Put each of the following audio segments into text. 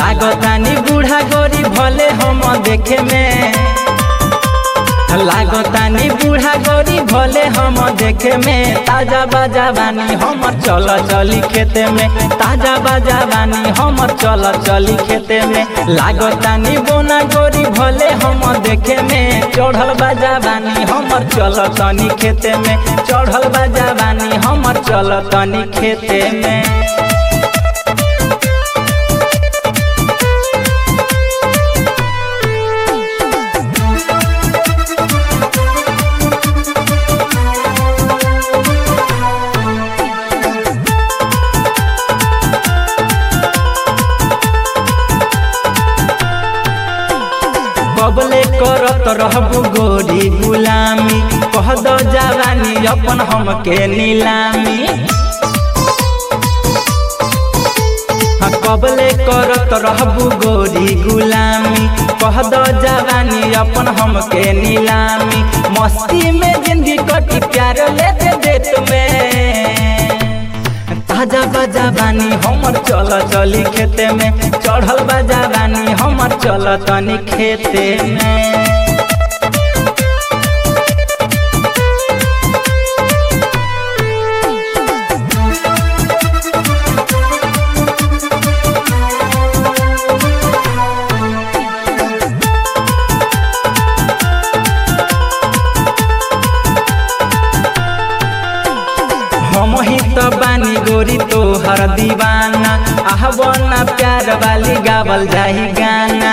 लागतानी बूढ़ा गोरी भले हम देखे में लागतानी बूढ़ा गोरी भले हम देखे में ताजा बाजा बानी हमर चल चली खेते में ताजा बाजा बानी हमर चल चली खेते में लागतानी बोना गोरी भले हम देखे में चढ़ल बाजा बानी हमर चल तनी खेते में चढ़ल बाजा बानी हमर चल तनी खेते में कबले करत रहबू गोरी गुलामी कह दो जवानी अपन हमके नीलामी हाँ, कबले करत रहबू गोरी गुलामी कह दो जवानी अपन हमके नीलामी मस्ती में जिंदगी कटी प्यार लेते देत में ताजा बाजा बानी हमर चल चली खेते में चढ़ल बाजा बानी हमर चल तनी खेते में हम ही तो बानी गोरी तो हर दीवाना आह बना प्यार वाली गावल जाही गाना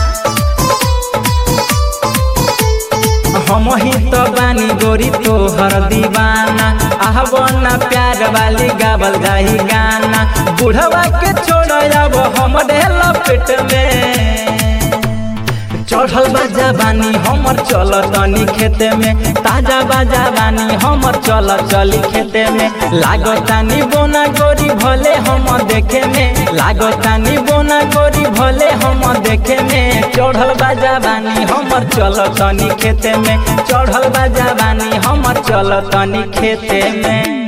हम ही तो बानी गोरी तो हर दीवाना आह बना प्यार वाली गावल जाही गाना बुढ़वा के छोड़ अब हम लपेट में चढ़ल बाजा बानी हमर चल तनी खेते में ताजा बाजा बानी हमर चल चली खेते में लागतानी बोना गोरी भले हम देखे में लागतानी बोना गोरी भले हम देखे में चढ़ल बाजा बानी हमर चल तनी खेते में चढ़ल बाजा बानी हमर चल तनी खेते में